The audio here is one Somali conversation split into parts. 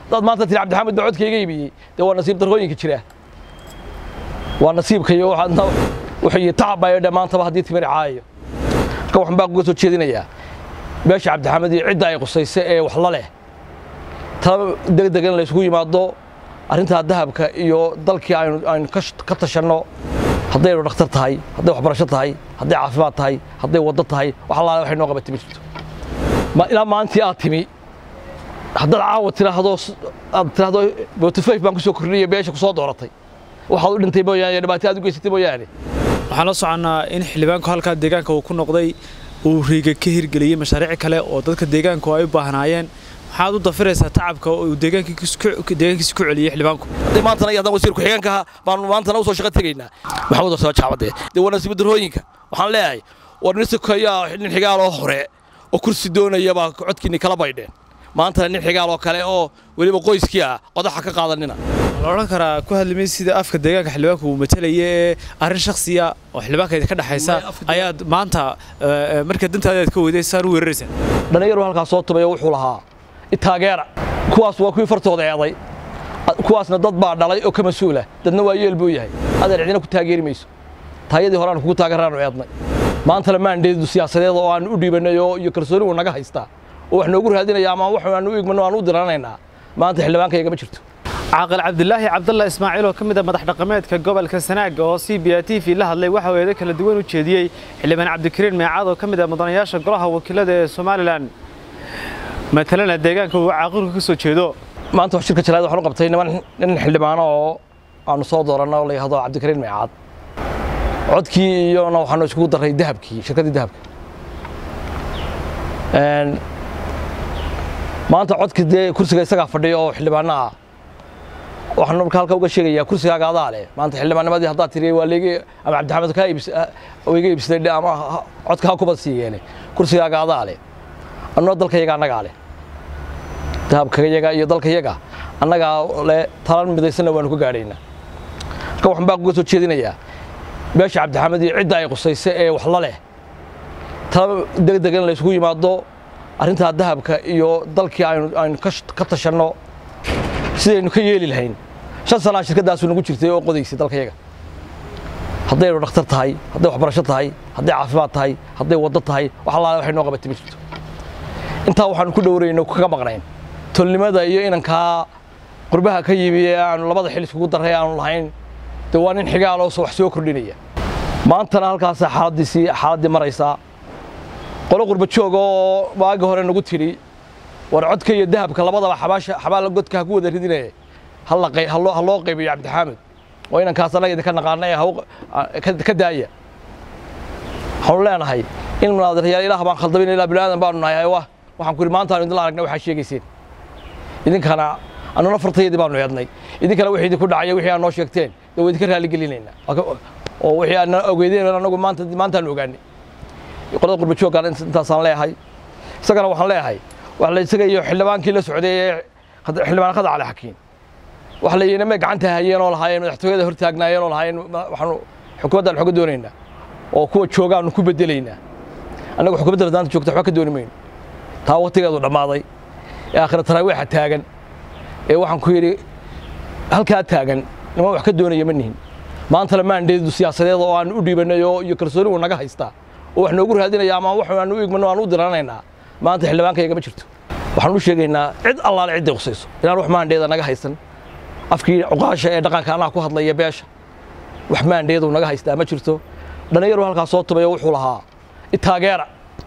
dad maanta tiri cabdixamed baa codkayga iibiyey dee waa nasiib darrooyinka jira waa nasiibkayo waxaadna wuxuu tacab baa dhe maantaba haddii timir caayo marka waxaan baa uga soo jeedinayaa meesha cabdixamed iyo cidda ay qusaysa ee wax la leh tala degdeg in la isugu yimaado arrintaa dahabka iyo dalkii aynu aynu ka tashanno haddaynu dhakhtar tahay hadday waxbarasho tahay hadday caafimaad tahay hadday waddo tahay wax allaale waxay noo qabatay ma jirto ilaa maalintii aad timi haddaad caawa tiraahdo aad tiraahdo botifayf baan ku soo kordhiyay beesha ku soo dooratay waxaad u dhintay mooyaane dhibaato aad u geysatay mooyaane waxaan la soconnaa in xildhibaanku halkaa deegaanka uu ku noqday uu riiga ka hirgeliyey mashaariic kale oo dadka deegaanku ay u baahnaayeen maxaad u dafiraysaa tacabka uu deegaankiisa ku celiyey xildhibaanku haddii maantana iyo haddaan wasiir ku-xigeenka ahaa baanu maantana usoo shaqo tegaynaa maxamed wasaba jaabadee dee waa nasiib darrooyinka waxaan leeyahay war nin sikoyaa nin xigaaloo hore oo kursi doonaya baa codkiinni kala baydheen maantana nin xigaal oo kale oo weliba qoyskii ah qodaxa ka qaadanina la odhan karaa ku hadlimay sida afka deegaanka xildhibaanku uu matalaya ee arrin shakhsiya oo xildhibaanka ka dhexaysa ayaad maanta marka dantaada aad ka weyday saan u weeraraysaa dhallinyaru halkaas soo tumayo wuxuu lahaa itaageera kuwaas waa kuwii fartooda eeday kuwaasna dad baa dhalay oo ka mas-uula dadna waa yeel buu yahay adeer cidina ku taageeri mayso taayadii hore aan kugu taageeraanu eednay maantana maandheedu siyaasadeed oo aan u dhiibannay oo iyo kalsooni uu naga haystaa oo wax noogu raadinaya ama wax aan u igmano aan u diranaynaa maanta xildhibaankayaga ma jirto caaqil cabdilaahi cabdalla ismaaciil oo ka mid a madax dhaqameedka gobolka sanaaga oo c b a t v la hadlay waxa uu eedo kala duwan u jeediyey xildhibaan cabdikariin meecaad oo ka mid ah mudanayaasha golaha wakiilada ee somalilan matalana deegaanka uu caaqilku ka soo jeedo maanta wax shirka jalaad waxaan u qabtay niman nin xildhibaano oo aanu soo dooranno oo la yidhahdo cabdikariin meecaad codkii iyona waxaanu iskugu darray dahabkii shirkaddii dahabka maanta codkii dee kursiga isagaa fadhiya oo xildhibaano ah waxaan marka halka uga sheegayaa kursigaaga adaa leh maanta xildhibaannimadii haddaad tiri waa leegi ama cabdixamed kaa iibs iga iibsatay ama codka ha kubad siiyeene kursigaaga adaa leh annoo dalkayaga annagaa leh dahabkayaga iyo dalkayaga annagaa leh talan midaysanna waanu ka gaadhaynaa marka waxaan baa uga soo jeedinayaa meesha cabdixamed iyo cidda ay qusaysa ee wax la leh tala degdeg in la isugu yimaado arrintaa dahabka iyo dalkii aynu aynu ka tashanno sidaynu ka yeeli lahayn shan sanaa shirkaddaasu nagu jirtay oo qodaysay dalkayaga haddaynu dhakhtar tahay hadday waxbarasho tahay hadday caafimaad tahay hadday waddo tahay wax allaale waxay noo qabatay ma jirto intaa waxaanu ku dhowrayno kaga maqnayn tolnimada iyo inankaa qurbaha ka yimi ee aanu labada xil iskugu darray aanu lahayn dee waa nin xigaaloo wax soo kordhinaya maantana halkaasaa xaaladiisii xaaladdii maraysaa qolo qurba jooga oo waagi hore nagu tidhi war codka iyo dahabka labadaba xabaasha xabaal godka ha ku wada ridine ha loo qaybiyo cabdixaamid oo inankaas annaga idinka naqaana ee ka daaya waxaanu leenahay in munaadiryaal ilaah baan khaldabin ilaa bilaadan baanu nahay waxaan ku yidhi maanta aanu idinla aragnay waxaa sheegayseen idinkana annuna fartayadii baanu eednay idinkana wixii idinku dhacaya wixii aad noo sheegteen dee waa idinka raaligelinaynaa oo wixii aadna ogeydeen anagu maanta maantaanu ogaanay qolada qurba jooggaan intaasaan leeyahay isagana waxaan leeyahay wax la isaga iyo xildhibaankii la socday ee xildhibaan khadac cali xakiin wax la yidhi may gacanta hayeen oo lahaayeen madaxtooyada hor taagnaayeen oo lahaayeen waxaanu xukuumaddan xoga doonaynaa oo kuwa joogaanu ku bedelaynaa annagu xukuumadda maanta joogta waxba ka dooni mayno taa waqtigeedu dhammaaday ee aakhira taraawiixa taagan ee waxaan ku yidhi halkaa taagan niman wax ka doonaya ma nihin maantana maandheedu siyaasadeed oo aan u dhiibannay oo iyo kalsooni uu naga haystaa oo wax noogu raadinaya ama wax aan u igmano aan u diranaynaa maanta xildhibaankayaga ma jirto waxaan u sheegaynaa cid allaale cidday qusayso inaan wax maandheeda naga haysan afkii cuqaasha ee dhaqanka annaga ku hadlaya beesha wax maandheedu naga haystaa ma jirto dhallinyaru halkaas soo tumayo wuxuu lahaa itaageera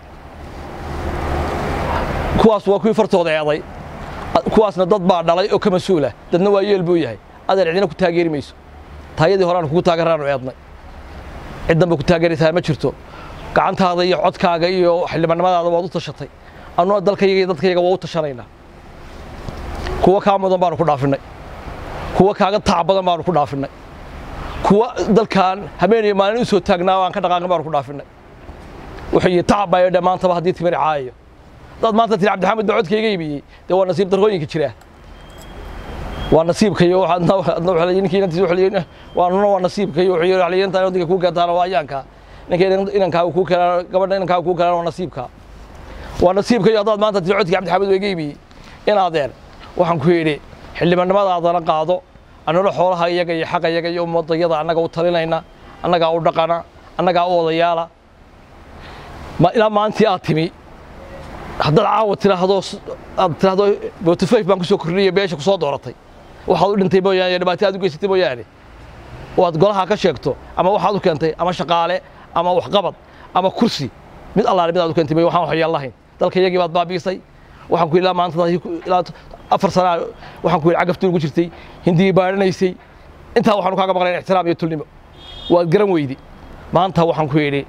kuwaas waa kuwii fartooda eeday kuwaasna dad baa dhalay oo ka mas-uula dadna waa yeel buu yahay adeer cidina ku taageeri mayso taayadii hore aan kugu taageeraanu eednay cid danba ku taageeraysaa ma jirto gacantaada iyo codkaaga iyo xildhibaannimadaada waad u tashatay annuna dalkayaga iyo dadkayaga waa u tashanaynaa kuwa kaa mudan baanu ku dhaafinnay kuwa kaaga taac badan baanu ku dhaafinnay kuwa dalkan habeen iyo maalin u soo taagnaa aan ka dhaqaaqin baanu ku dhaafinnay wuxuu tacab baa dhe maantaba haddii timir caayo dad maanta tiri cabdixamed baa codkayga iibiyey dee waa nasiib darrooyinka jira waa nasiibkayo waanuna waa nasiibkayo intaan waddanka kuu keentaan waa ayaanka ninka inankaaga kuu keenaan gabadha inankaaga kuu keenaan waa nasiibka waa nasiibkayo haddaad maanta tiri codkii cabdixamed waa iga iibiyey in adeer waxaan ku yidhi xildhibaannimadaadana qaado annalo xoolaha iyaga iyo xaqa iyaga iyo ummadayada annaga u talinayna annagaa u dhaqana annagaa u odayaala ma ilaa maantii aad timi haddaad caawa tiraahdo aad tiraahdo botifayf baan ku soo kordhiyay beesha ku soo dooratay waxaad u dhintay mooyaane dhibaato aad u geysatay mooyaane oo aad golaha ka sheegto ama waxaad u keentay ama shaqaale ama waxqabad ama kursi mid allaale mid aad u keentay may waxaan waxyaan lahayn dalka iyagii baad baabi'isay waxaan ku ilaa maanta ilaa afar sanaa waxaan ku yidhi cagaftii ugu jirtay hindii baadhanaysay intaa waxaanu kaaga maqlayn ixtiraam iyo tulnimo waad garan weydi maanta waxaan ku yidhi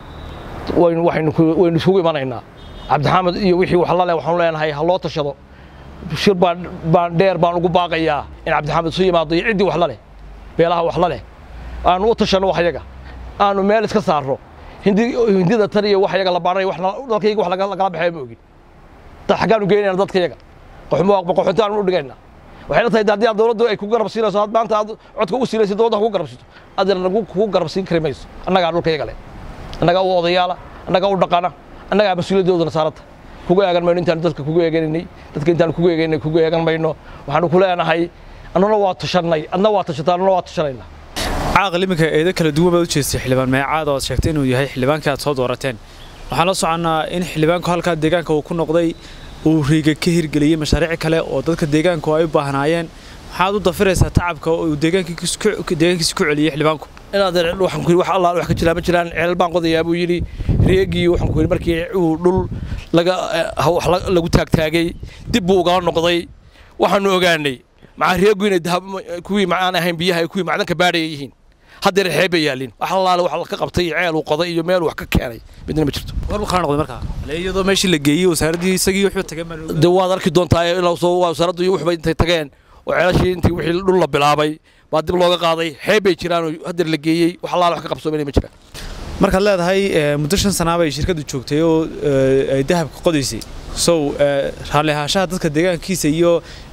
waynu waxaynu waynu isugu imanaynaa cabdixamed iyo wixii wax la leh waxaanu leenahay ha loo tashado shir baan baan dheer baan ugu baaqayaa in cabdixamed isu yimaado iyo ciddii wax la leh beelaha wax la leh aanu u tashanno wax yaga aanu meel iska saarno hindi hindida tan iyo wax yaga la baadhanay wax dalkayga wax lagala baxaya ma ogin dad xaggaanu geynayna dadka yaga qoxunta aanu u dhigayna waxay la tahay haddii aad dowladdu ay ku garab siinayso had maanta aad codka u siinayso dowladda kugu garab siito adeer nagu kugu garab siin kari mayso annagaa dhulka yaga leh annagaa u odayaala annagaa u dhaqana annagaa mas-uuliyadoodana saaranta kugu eegan mayno intaanu dadka kugu eeganinay dadka intaanu kugu eeganinay kugu eegan mayno waxaanu ku leenahay annana waa tashannay adna waa tashataa annana waa tashanayna caaqil iminka eedo kala duwan baad u jeestay xildhibaan meecaad oo aad sheegtay inuu yahay xildhibaankii aad soo doorateen waxaan la soconnaa in xildhibaanku halkaa deegaanka uu ku noqday uu riiga ka hirgeliyey mashaariic kale oo dadka deegaanku ay u baahnaayeen maxaad u dafiraysaa tacabka uu deegaankiisa ku celiyey xildhibaanku inaad waxaan ku yidhi wax allah wax ka jiraa ma jiraan ceelal baan qodayaa buu yidhi reegii waxaan ku yidhi markii uu dhul laga wax lagu taagtaagay dib buu ugala noqday waxaanu ogaanay macaa reegu inay dahab kuwii macaan ahayn biyaha ay kuwii macdanka baadhaya yihiin haddeer xeeb bay yaalin wax allaale wax ka qabtay ceel uu qoday iyo meel wax ka keenay midna ma jirto war buu kala noqday markaa iyadoo meeshii la geeyey wasaaraddii isagii wuxuu tagay de waad arki doontaa ilaa soo wasaaraddu iyo waxbay intay tageen oo ceelashii intii wixii dhul la bilaabay baa dib looga qaaday xeeb bay jiraan oo haddeer la geeyey wax allaale wax ka qabsoomay ma jiraan markaad leedahay muddo shan sanaa bay shirkaddu joogtay oo ay dahabka qodaysay sow raalli ahaanshaha dadka deegaankiisa iyo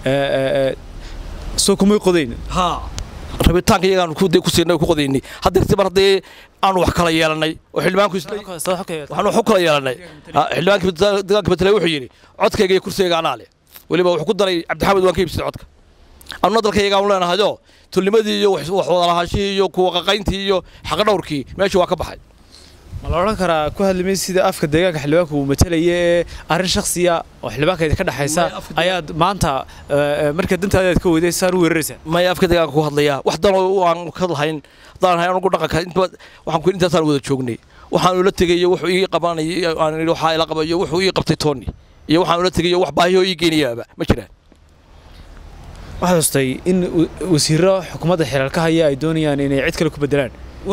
soo kumay qodayn haa rabitaanka iyagaanu ku siinay ku qodaynay haddeer si mar haddii aanu wax kala yeelannay oo xildhibaanku waxaanu wax u kala yeelannay xildhibaanka deegaanka beteley wuxuu yidhi codkayga iyo kursigayga anaa leh weliba wuxuu ku daray cabdixamed waan ka iibsaday codka annuna dalkayga aanu leenahayoo tulnimadii iyo wax wadalahaanshihii iyo kuwa qaqayntii iyo xaqdhowrkii meesha waa ka baxay ma la odhan karaa ku hadlimay sida afka deegaanka xildhibaanka uu matalaya ee arrin shakhsiya oo xildhibaanka ka dhexaysa ayaad maanta marka dantaada aad ka weyday saan u weeraraysaa maya afka deegaanka ku hadlayaa wax danoo aan ka lahayn haddaan ahay anugu dhaqanka waxaan ku intaasaan wada joognay waxaan ula tegayo wuxuu ii qabanayay aan idhi waxaa ila qabayo wuxuu ii qabtay toonni iyo waxaan ula tegayo wax baahiyoo ii geynayaaba ma jiraan waxaad hustay in wasiiro xukuumadda xeelaalka haya ay doonayaan inay cid kale ku bedelaan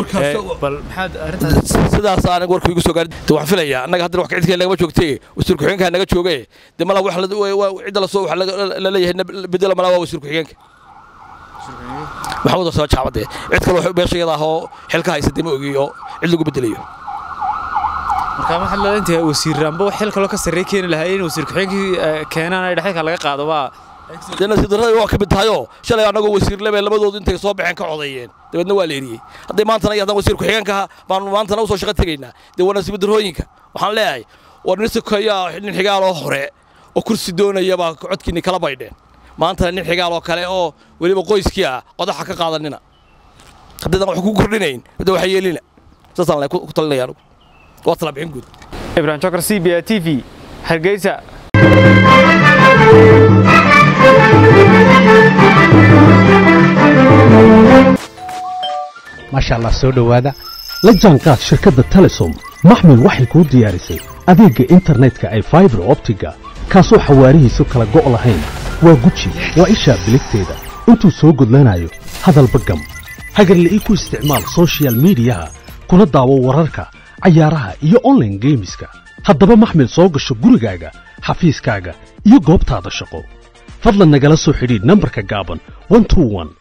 sidaas aan warku igu soo gaarin de waxaan filayaa annaga haddana wax cidkeen nagama joogtay wasiir ku-xigeenka naga jooge de mala wax cidda lasoo wax la leeyahay bedela malaa waa wasiir ku-xigeenka maxamuud soo jaabade cid kale beesha iyada ah oo xilka haysa de ma ogi oo cid lagu bedelayo marka waxaad leedahay inta wasiir amba wax xil kaloo ka sarreey keeni lahaa in wasiir ku-xigeenkii keenaan ay dhexalka laga qaado waa dee nasiib darrada waa ka mid tahayoo shalay annagoo wasiir lebe labadoodu intay soo baxeen ka codeeyeen dabeedna waa la eriyey hadday maantana iyo haddaan wasiir ku-xigeenka baanu maantana usoo shaqo tegaynaa dee waa nasiib darrooyinka waxaan leeyahay war nin sikoyaa nin xigaaloo hore oo kursi doonaya baa codkiinni kala baydheen maantana nin xigaal oo kale oo weliba qoyskii ah qodaxa ka qaadanina haddaydan wax ku kordhinayn de waxa yeelina saasaan ku talinaya anugu waa tala bixin guud ibrahim jokar c b a t v hargeysa maasha allah soo dhowaada la jaanqaad shirkadda telesom maxmil waxay kuu diyaarisay adeegga internetka ay faibar optiga kaasoo xawaarihiisu kala go' lahayn waa guji waa ishaa biligteeda intuu soo gudlanayo hadalba gam hagarla'ii ku isticmaal soshiyal miidiyaha kuna daawo wararka cayaaraha iyo onlaine geemiska haddaba maxmil soo gasho gurigaaga xafiiskaaga iyo goobtaada shaqo fadlan nagala soo xidhiidh nambarka gaaban